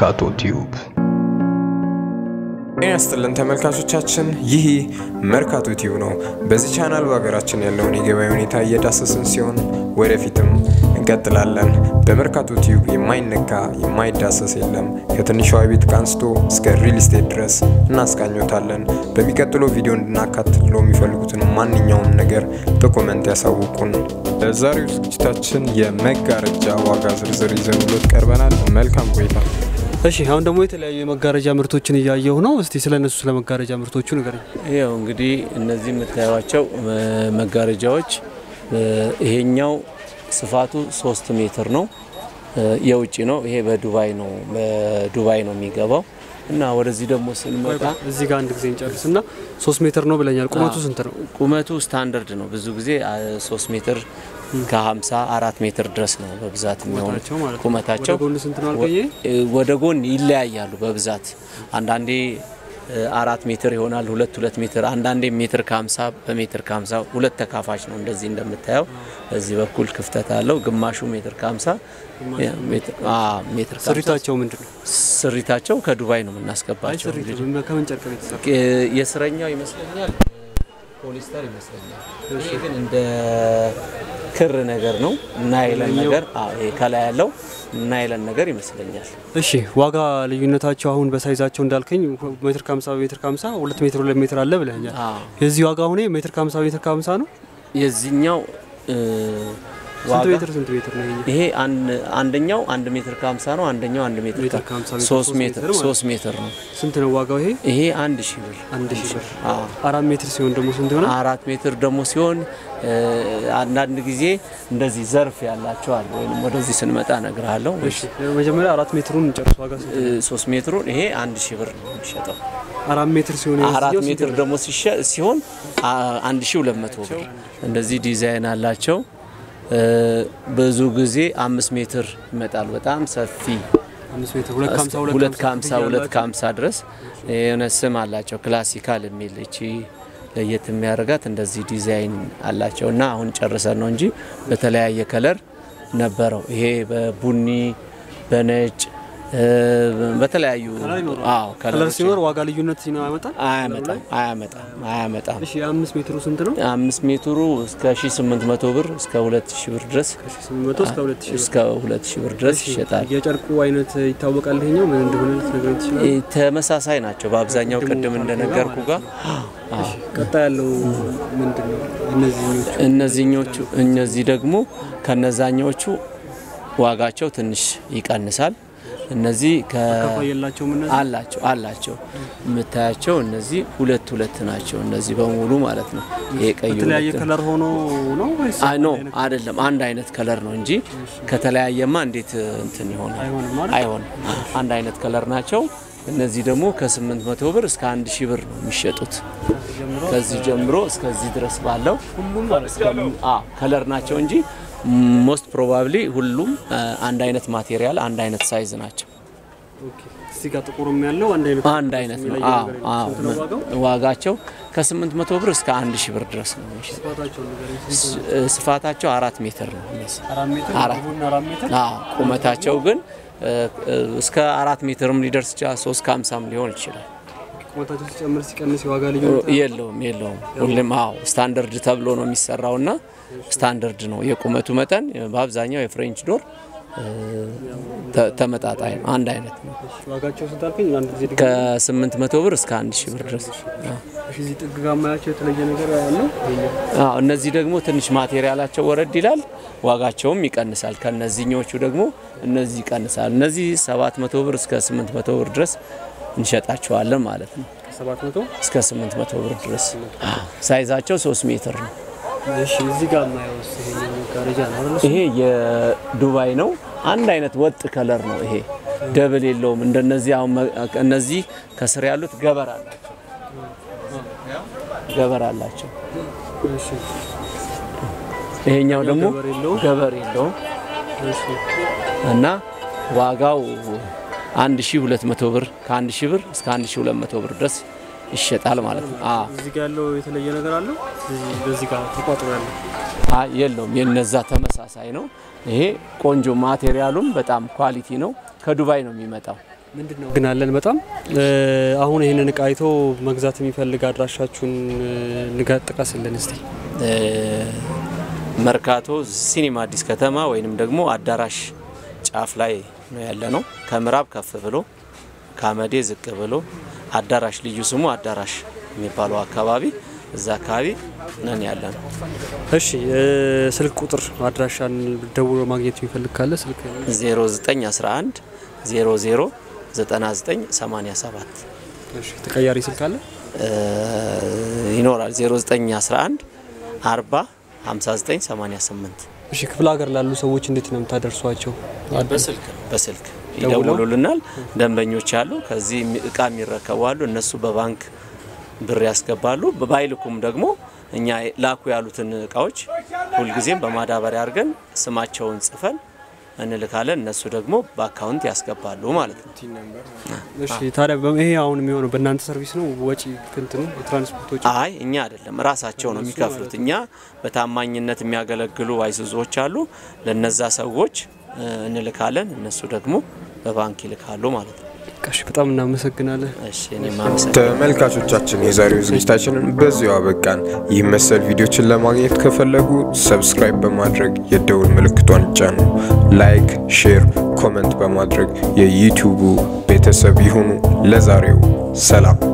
መርካቶ ቲዩብ ጤና ይስጥልን ተመልካቾቻችን፣ ይህ መርካቶ ቲዩብ ነው። በዚህ ቻናል በሀገራችን ያለውን የገበያ ሁኔታ እየዳሰስን ሲሆን ወደፊትም እንቀጥላለን። በመርካቶ ቲዩብ የማይነካ የማይዳሰስ የለም። ከትንሿ ቤት አንስቶ እስከ ሪል ስቴት ድረስ እናስቃኞታለን። በሚቀጥለው ቪዲዮ እንድናካትለው የሚፈልጉትን ማንኛውም ነገር በኮመንት ያሳውቁን። በዛሬው ዝግጅታችን የመጋረጃ ዋጋ ዝርዝር ይዘንሎት ቀርበናል። መልካም ቆይታ። እሺ አሁን ደግሞ የተለያዩ የመጋረጃ ምርቶችን እያየሁ ነው። እስቲ ስለ እነሱ ስለ መጋረጃ ምርቶቹ ንገረኝ። ይኸው እንግዲህ እነዚህ የምታዩቸው መጋረጃዎች ይሄኛው ስፋቱ ሶስት ሜትር ነው። የውጭ ነው። ይሄ በዱባይ ነው በዱባይ ነው የሚገባው እና ወደዚህ ደግሞ ስንመጣ እዚህ ጋር አንድ ጊዜ እንጨርስ እና ሶስት ሜትር ነው ብለኛል። ቁመቱ ስንት ነው? ቁመቱ ስታንዳርድ ነው። ብዙ ጊዜ ሶስት ሜትር ከ50 አራት ሜትር ድረስ ነው በብዛት የሚሆኑ ቁመታቸው ማለት ነው። ቁመታቸው ወደ ጎን ስንት ነው አልከኝ? ወደ ጎን ይለያያሉ በብዛት አንዳንዴ አራት ሜትር ይሆናል፣ ሁለት ሁለት ሜትር አንዳንዴ ሜትር ከ50 በሜትር ከ50 ሁለት ተካፋች ነው። እንደዚህ እንደምታየው በዚህ በኩል ክፍተት አለው። ግማሹ ሜትር ከ50 ሜትር ከ50 ስሪታቸው ምንድን ነው? ስሪታቸው ከዱባይ ነው አይ የምናስገባቸው። ስሪቱ እንግዲህ ከምን ጨርቅ ነው የተሰራ? የስረኛው ይመስለኛል ፖሊስተር ይመስለኛል። ይሄ ግን እንደ ክር ነገር ነው ናይለን ነገር አዎ፣ ይሄ ከላይ ያለው ናይለን ነገር ይመስለኛል። እሺ ዋጋ ልዩነታቸው አሁን በሳይዛቸው እንዳልከኝ ሜትር ከ50 ሜትር ከ50 ሁለት ሜትር ሁለት ሜትር አለ ብለኛል። አዎ። የዚህ ዋጋ አሁን ሜትር ከ50 ሜትር ከ50 ነው። የዚህኛው እ, ስንት ዋጋ ሜትር ስንት ሜትር ነው ይሄኛው? ይሄ አንድ- አንደኛው አንድ ሜትር ከ50 ነው። አንደኛው አንድ ሜትር ሜትር ከ- ከ50 ሜትር ሶስት ሶስት ሜትር ሜትር ማለት ሶስት ሜትር ነው። ስንት ነው ዋጋው ይሄ? ይሄ አንድ ሺህ ብር አንድ ሺህ ብር። አዎ። አራት ሜትር ሲሆን ደግሞ ስንት ይሆናል? አራት ሜትር ደግሞ ሲሆን እ, አንዳንድ ጊዜ እንደዚህ ዘርፍ ያላቸው አሉ። ወይም ወደዚህ ስንመጣ እነግርሃለሁ። እሺ መጀመሪያ አራት ሜትሩን እንጨርስ። ዋጋ ስንት እ, ነው? ሶስት ሜትሩን ይሄ አንድ ሺህ ብር ነው የሚሸጠው። አራት ሜትር ሲሆን አራት የዚህኛው ስንት ሜትር ነው? ደግሞ ሲሸ- ሲሆን አ- አንድ ሺህ ሁለት መቶ ብር እንደዚህ ዲዛይን አላቸው። እ, ብዙ ጊዜ አምስት ሜትር ይመጣል። በጣም ሰፊ አምስት ሜትር ሁለት ከሀምሳ ሁለት ከሀምሳ ክፍያ ሁለት አላቸው። ከሀምሳ ድረስ የሆነ ስም አላቸው። ክላሲካል የሚል እቺ ለየት የሚያደርጋት እንደዚህ ዲዛይን አላቸው እና አሁን ጨርሰን ነው እንጂ በተለያየ ከለር ነበረው። ይሄ በቡኒ በነጭ እ፣ በተለያዩ አዎ ከለር ከለሮች ሲኖር ዋጋ ልዩነት ሲኖር ያመጣል። አያመጣም አያመጣም አያመጣም። እሺ የአምስት ሜትሩ ስንት ነው? አምስት ሜትሩ እስከ 1800 ብር እስከ 2000 ብር ድረስ ስምንት መቶ እስከ ሁለት ሺህ ብር። እስከ 2000 ብር ድረስ ይሸጣል። የጨርቁ አይነት ይታወቃል። ይሄኛው ምን እንደሆነ ልትነግረኝ ትችላለህ? እ፣ ተመሳሳይ ናቸው በአብዛኛው ቅድም እንደነገርኩ ጋር አዎ። ቀጣይ ያለው ምንድን ነው? እነዚህኞቹ እነዚህኞቹ እነዚህ ደግሞ ከነዛኞቹ ዋጋቸው ትንሽ ይቀንሳል። እነዚህ ከ ከፋይ የላቸውም እነዚህ አላቸው አላቸው የምታያቸው እነዚህ ሁለት ሁለት ናቸው። እነዚህ በሙሉ ማለት ነው። ይሄ ቀዩ በተለያየ ሁለት ነው። ከለር ሆኖ ነው ወይስ አይ ኖ አይደለም፣ አንድ አይነት ከለር ነው እንጂ ከተለያየማ እንዴት እንትን ይሆናል? አይሆንም ማለት? አይሆንም። አንድ አይነት ከለር ናቸው። እነዚህ ደግሞ ከ800 ብር እስከ 1000 ብር ነው የሚሸጡት። ከዚህ ጀምሮ እስከዚህ ድረስ ባለው ሁሉም ከለር ናቸው እንጂ ሞስት ፕሮባብሊ ሁሉም አ, አንድ አይነት ማቴሪያል አንድ አይነት ሳይዝ ናቸው። ኦኬ። እዚህ ጋር ጥቁርም ያለው አንድ አይነት አንድ አይነት ነው። የሚለየው አዎ ነገር የለም። አዎ። ስንት ነው ዋጋው? ዋጋቸው ከ800 ብር እስከ 1000 ብር ድረስ ነው የሚሸጡት። ስፋታቸው ንገረኝ። ስንት ነው? ስ- ስፋታቸው አራት ሜትር ነው እነዚህ። አራት ሜትር አራት። አሁን አራት ሜትር አዎ ቁመታቸው ግን እ, እ, እስከ አራት ሜትርም ሊደርስ ይችላል። ሶስት ከሀምሳም ሊሆን ይችላል። ቁመታቸው ሲጨምር ሲቀንስ የዋጋ ልዩነት የለውም የለውም። ሁሌም አዎ ስታንዳርድ ተብሎ ነው የሚሰራው እና ስታንዳርድ ነው የቁመቱ መጠን በአብዛኛው የፍሬንች ዶር እ, ተ- ተመጣጣኝ ነው፣ አንድ አይነት ነው። ዋጋቸው ስንት አልከኝ? አንድ ጊዜ ድገም። ከ800 ብር እስከ 1000 ብር ድረስ አዎ። እሺ፣ እዚህ ጥግ ጋር ማያቸው የተለየ ነገር ያለው ይሄኛው አዎ እነዚህ ደግሞ ትንሽ ማቴሪያላቸው ወረድ ይላል፣ ዋጋቸውም ይቀንሳል። ከነዚህኞቹ ደግሞ እነዚህ ይቀንሳል። እነዚህ 700 ብር እስከ 800 ብር ድረስ እንሸጣቸዋለን ማለት ነው። ከሰባት መቶ እስከ 800 ብር ድረስ ሳይዛቸው 3 ሜትር ነው። እሺ፣ እዚህ ጋር ማየው ይሄኛው መጋረጃ ነው አይደል? ይሄ የዱባይ ነው። አንድ አይነት ወጥ ከለር ነው። ይሄ ደብል የለውም። እንደነዚህ አሁን መ- እነዚህ ከስር ያሉት ገበር አላቸው ገበር አላቸው። እሺ፣ ይሄኛው ደግሞ ገበር የለውም። ገበር የለውም እሺ፣ እና ዋጋው 1200 ብር ከ1000 ብር እስከ 1200 ብር ድረስ ይሸጣል ማለት ነው። አዎ እዚህ ጋር ያለው የተለየ ነገር አለው። እዚህ በዚህ ጋር ተቋጥሮ ያለው አይ የለውም። የነዛ ተመሳሳይ ነው። ይሄ ቆንጆ ማቴሪያሉም በጣም ኳሊቲ ነው። ከዱባይ ነው የሚመጣው። ምንድን ነው ግን አለን በጣም አሁን ይህንን እቃ አይቶ መግዛት የሚፈልግ አድራሻችሁን ንጋ ጥቀስልን እስቲ። መርካቶ ሲኒማ አዲስ ከተማ ወይንም ደግሞ አዳራሽ ጫፍ ላይ ነው ያለ ነው። ከምዕራብ ከፍ ብሎ ከአመዴ ዝቅ ብሎ አዳራሽ ልዩ ስሙ አዳራሽ የሚባለው አካባቢ እዛ አካባቢ ነን ያለ ነው። እሺ ስልክ ቁጥር አድራሻን ደውሎ ማግኘት የሚፈልግ ካለ ስልክ 0911 00 9987 እሺ ተቀያሪ ስልክ አለ ይኖራል 0911 40 5988 እሺ ክፍለ ሀገር ላሉ ሰዎች እንዴት ነው የምታደርሷቸው? በስልክ ነው በስልክ ይደውሉልናል። ደንበኞች አሉ፣ ከዚህ እቃ የሚረከቡ አሉ። እነሱ በባንክ ብር ያስገባሉ። ባይልኩም ደግሞ እኛ ላኩ ያሉትን እቃዎች ሁልጊዜም በማዳበሪያ አድርገን ስማቸውን ጽፈን እንልካለን። እነሱ ደግሞ በአካውንት ያስገባሉ ማለት ነው። እሺ ታዲያ ይሄ አሁን የሚሆነው በእናንተ ሰርቪስ ነው? ወጪ እንትኑ የትራንስፖርት ወጪ? አይ እኛ አይደለም ራሳቸው ነው የሚከፍሉት። እኛ በታማኝነት የሚያገለግሉ አይሱዞች አሉ። ለነዛ ሰዎች እንልካለን። እነሱ ደግሞ በባንክ ይልካሉ ማለት ነው። እሺ በጣም እናመሰግናለን። እሺ እኔም አመሰግናለሁ። ተመልካቾቻችን የዛሬው ዝግጅታችንን በዚሁ አበቃን። ይህ መሰል ቪዲዮችን ለማግኘት ከፈለጉ ሰብስክራይብ በማድረግ የደውል ምልክቷን ይጫኑ። ላይክ፣ ሼር፣ ኮመንት በማድረግ የዩቲዩቡ ቤተሰብ ይሁኑ። ለዛሬው ሰላም።